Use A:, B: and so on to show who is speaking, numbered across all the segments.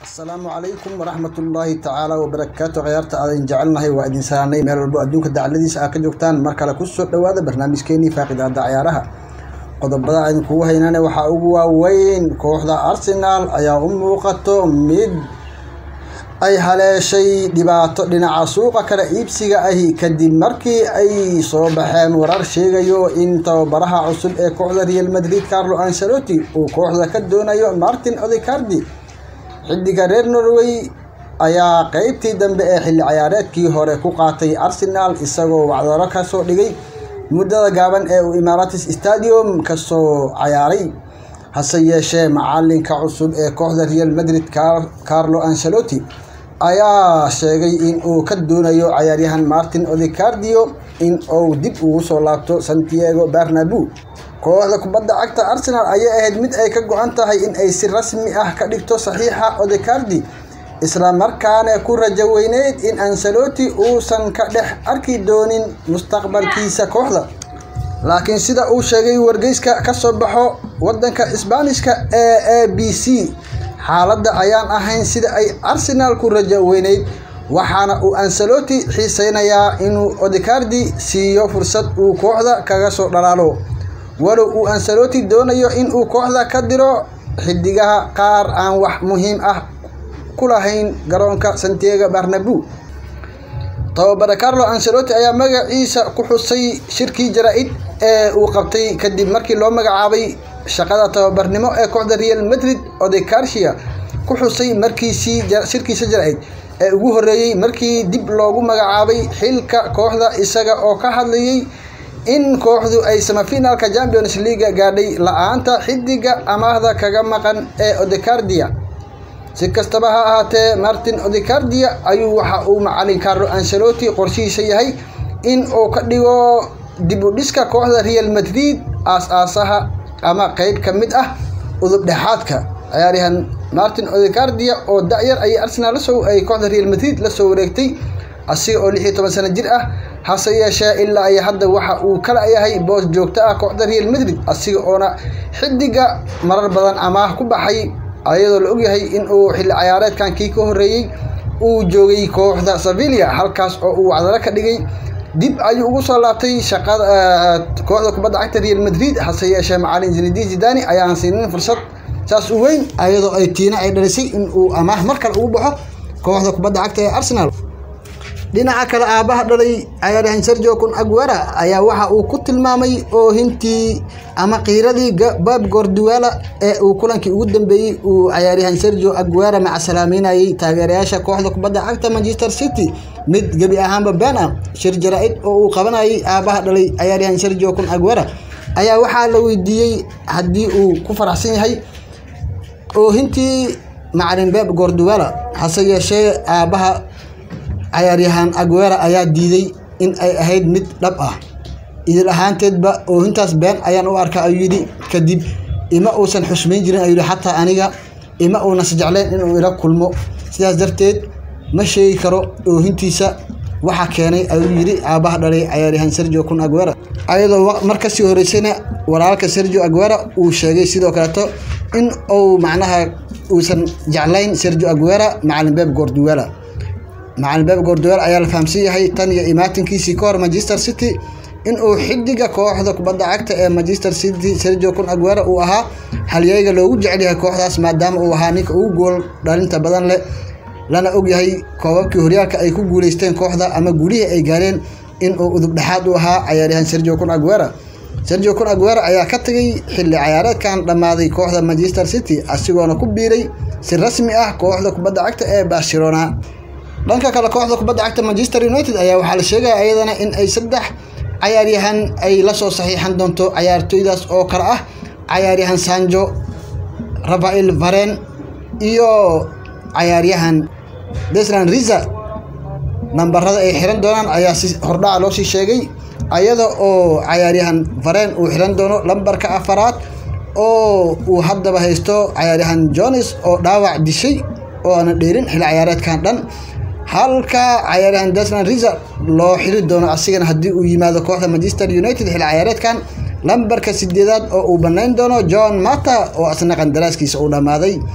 A: asalaamu calaykum waraxmatullaahi tacaala wabarakaatu khiyaarta aadan jecelnahay waa idin salaanay meel walbo adduunka dacladiisa aad ka joogtaan mar kale kusoo dhowaada barnaamijkeenii faaqidaada ciyaaraha qodobada aydan kugu haynane waxaa ugu waaweyn kooxda arsenaal ayaa u muuqato mid ay haleeshay dhibaato dhinaca suuqa kala iibsiga ahi kadib markii ay soo baxeen warar sheegayo in tababaraha cusub ee kooxda real madrid carlo ancelotti uu kooxda ka doonayo martin odecardi xidiga reer norway ayaa qeybtii dambe ee xilli ciyaareedkii hore ku qaatay arsenal isagoo wacdaro kasoo dhigay muddada gaaban ee uu imaratis stadium kasoo ciyaaray hase yeeshee macalinka cusub ee kooxda real madrid carlo ancelotti ayaa sheegay in uu ka doonayo ciyaaryahan martin odecardio in uu dib ugu soo laabto santiago barnabu kooxda kubadda cagta arsenal ayay ahayd mid ay ka go-an tahay in ay si rasmi ah ka dhigto saxiixa odecardi isla markaana ku rajo weyneyd in ancelotti uusan ka dhex arki doonin mustaqbalkiisa kooxda laakiin sida uu sheegay wargeyska ka soo baxo wadanka isbaanishka ee a b c xaaladda ayaan ahayn sida ay arsenal ku rajo weyneyd waxaana uu ancelotti xiiseynayaa inuu odecardi siiyo fursad uu kooxda kaga soo dhalaalo walow uu ancelotti doonayo in uu kooxda ka diro xidigaha qaar aan wax muhiim ah ku lahayn garoonka santiago barnabu tababare carlo ancelotti ayaa magaciisa ku xusay shirkii jaraa-id ee uu qabtay kadib markii loo magacaabay shaqada tababarnimo ee kooxda real madrid odecarsia ku xusay markiisii shirkiisa jaraa-id ee ugu horeeyey markii dib loogu magacaabay xilka kooxda isaga oo ka hadlayay in kooxdu ay samafinaalka champions leaga gaadhay la-aanta xidiga amaahda kaga maqan ee odecardia si kastaba ha ahaatee martin odecardia ayuu waxa uu macalin carlo ancelotti qorshihiisa yahay in uu ka dhigo dib u dhiska kooxda real madrid aas-aasaha ama qeyb ka mid ah udub dhexaadka ciyaaryahan martin odecardia oo da-yar ayay arsenal lasoo ay kooxda real madrid lasoo wareegtay asiga oo lix iyo toban sano jir ah hase yeeshee ilaa ay hadda waxa uu kala yahay boos joogto ah kooxda real madrid asiga oona xidiga marar badan amaah ku baxay ayadoo la ogyahay in uu xilli ciyaareedkan kii ka horeeyey uu joogay kooxda sevilla halkaas oo uu wacdaro ka dhigay dib ayuu ugu soo laabtay shaqada kooxda kubadda cagta real madrid hase yeeshee macalin zinedin zidani ayaan siinin fursad saas u weyn ayadoo ay tiina ay dhalisay in uu amaah mar kale ugu baxo kooxda kubadda cagta ee arsenal dhinaca kale aabaha dhalay ciyaaryahan sergio kun aguera ayaa waxa uu ku tilmaamay oohintii ama qiiradii bab gorduala ee uu kulankii ugu dambeeyey uu ciyaaryahan sergio aguera macasalaameynayay taageerayaasha kooxda kubadda cagta manchester city mid gebi ahaanba been ah shir jaraa-id oo uu qabanayay aabaha dhalay ciyaaryahan sergio kun aguera ayaa waxaa la weydiiyey haddii uu ku faraxsan yahay oohintii macalin beb gorduala hase yeeshee aabaha cayaaryahan aguera ayaa diiday in ay ahayd mid dhab ah idil ahaanteedba oohintaas been ayaan u arkaa ayuu yidhi kadib ima uusan xusmayn jirin ayuu yihi xataa aniga ima uunan sajecleen inuu ila kulmo sidaas darteed ma sheegi karo oohintiisa waxa keenay ayuu yidhi aabaha dhalay cayaaryahan sergio kun aguera ayadoo mar kasii horeysayna walaalka sergio aguera uu sheegay sidoo kaleeto in uu macnaha uusan jeclayn sergio aguera macalin beb gorduela macalin beb gorduel ayaa la fahamsan yahay tan iyo imaatinkiisii ka hor manchester city in uu xidiga kooxda kubadda cagta ee manchester city sergio kun aguera uu ahaa halyeyga loogu jecel yahay kooxdaas maadaama uu ahaa ninka ugu gool dhalinta badan leh lana ogyahay koobabkii horyaalka ay ku guuleysteen kooxda ama guulihii ay gaareen in uu udub dhexaad u ahaa cayaaryahan sergio kun aguera sergio kun aguera ayaa ka tagay xilli ciyaareedkan dhammaaday kooxda manchester city asigoona ku biiray si rasmi ah kooxda kubadda cagta ee barcelona dhanka kale kooxda kubadda cagta manchester united ayaa waxaa la sheegaya iyadana in ay saddex cayaaryahan ay la soo saxiixan doonto cayaartooydaas oo kale ah cayaaryahan sanjo rafael varen iyo cayaaryahan deslan riza nambarada ay xiran doonaan ayaa si hordhaca loosii sheegay ayada oo cayaaryahan varen uu xiran doono lambarka afaraad oo uu haddaba haysto cayaaryahan jones oo dhaawac dishay oo aana dheerin xilli ciyaareedkan dhan halka cayaaryahan deslan riza loo xiri doono asigana haddii uu yimaado kooxda manchester united xilli ciyaareedkan lambarka sideedaad oo uu banayn doono john mata oo asna qandaraaskiisa uu dhammaaday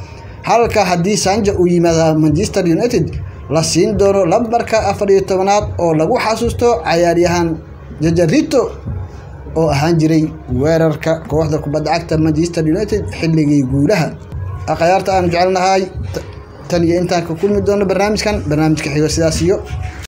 A: halka haddii sanja uu yimaada manchester united la siin doono lambarka afar iyo tobanaad oo lagu xasuusto cayaaryahan jajarito oo ahaan jiray weerarka kooxda kubadda cagta manchester united xilligii guulaha akhyaarta aanu jecelnahay tan iyo intaan ka kulmi doono barnaamijkan barnaamijka xigo sidaas iyo